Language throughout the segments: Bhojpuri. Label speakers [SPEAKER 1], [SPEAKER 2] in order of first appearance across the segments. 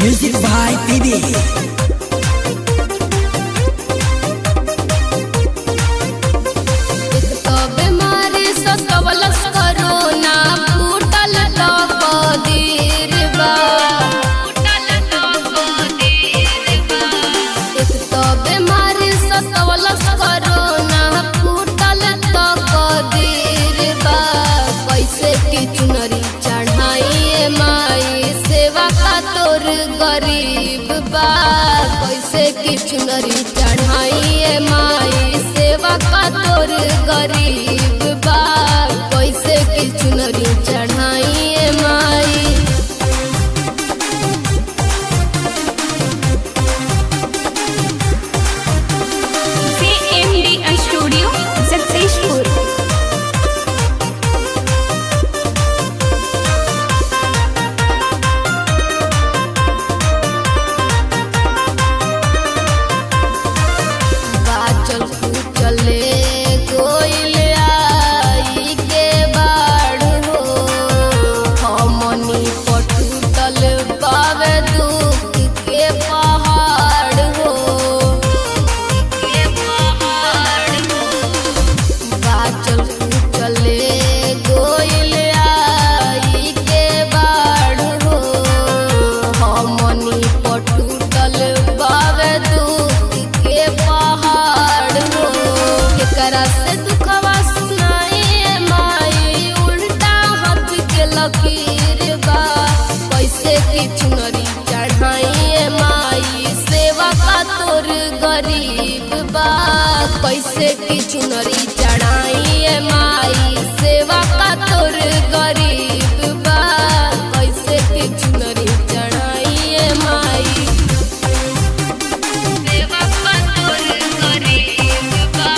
[SPEAKER 1] Music by PB.
[SPEAKER 2] एक तो बीमारी सतवलस कोरोना फूटल तो कदीर बा एक तो बीमारी सतवलस कोरोना फूटल तो कदीर बा कैसे की चुनरी चढ़ाई माई सेवा का तोर गरीब बा कैसे की चुनरी चढ़ाई माई सेवा का तोर गरीब बा कैसे की चुनरी चढ़ाई माई
[SPEAKER 3] CMD Studio Successful.
[SPEAKER 2] बाचल कुचले गोइल आई के बाढ़ हो हमनी पटुतल पावे दुख के पहाड़ हो के पहाड़ हो बाचल कुचले गोइल आई के बाढ़ हो हमनी पटुतल बावे दुख के पहाड़ हो केकरा से दुखवा सुनाई माई उल्टा हाथ के लकीर बा कैसे की चुनरी चढ़ाई माई सेवा का तोर गरीब बा कैसे की चुनरी चढ़ाई माई सेवा का तोर गरीब बा कैसे की चुनरी चढ़ाई माई सेवा का तोर गरीब बा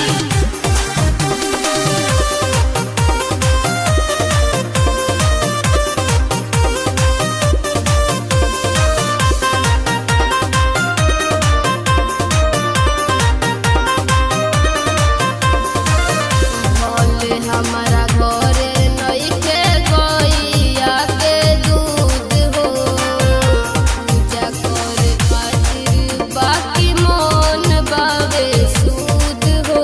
[SPEAKER 2] भोले हमारा घरे नइखे गइया के दूध हो पूजा करे खातिर बाकी मन बावे सूद हो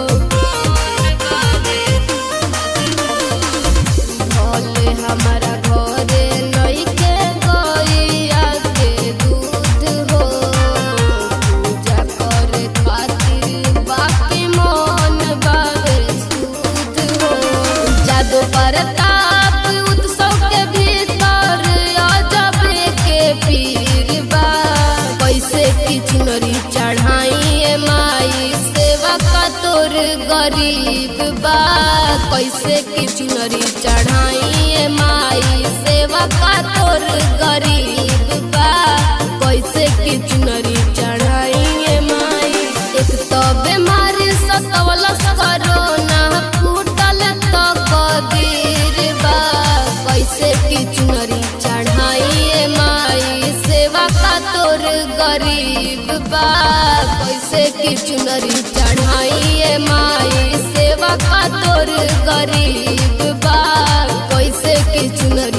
[SPEAKER 2] भोले हमारा घरे नइखे गइया के दूध हो पूजा करे खातिर बाकी मन बावे सूद हो जादू प्रताप उत्सव के भीतर अजब के पीर बा कैसे की चुनरी चढ़ाई माई सेवा का तोर गरीब बा कैसे की चुनरी चढ़ाई माई सेवा का तोर गरीब बा कैसे की चुनरी चढ़ाई माई एक तो बीमारी सतवलस कोरोना फूटल तो कदीर बा कैसे की चुनरी चढ़ाई माई सेवा का तोर गरीब बा कैसे की चुनरी चढ़ाई माई सेवा का तोर गरीब बा कैसे की चुनरी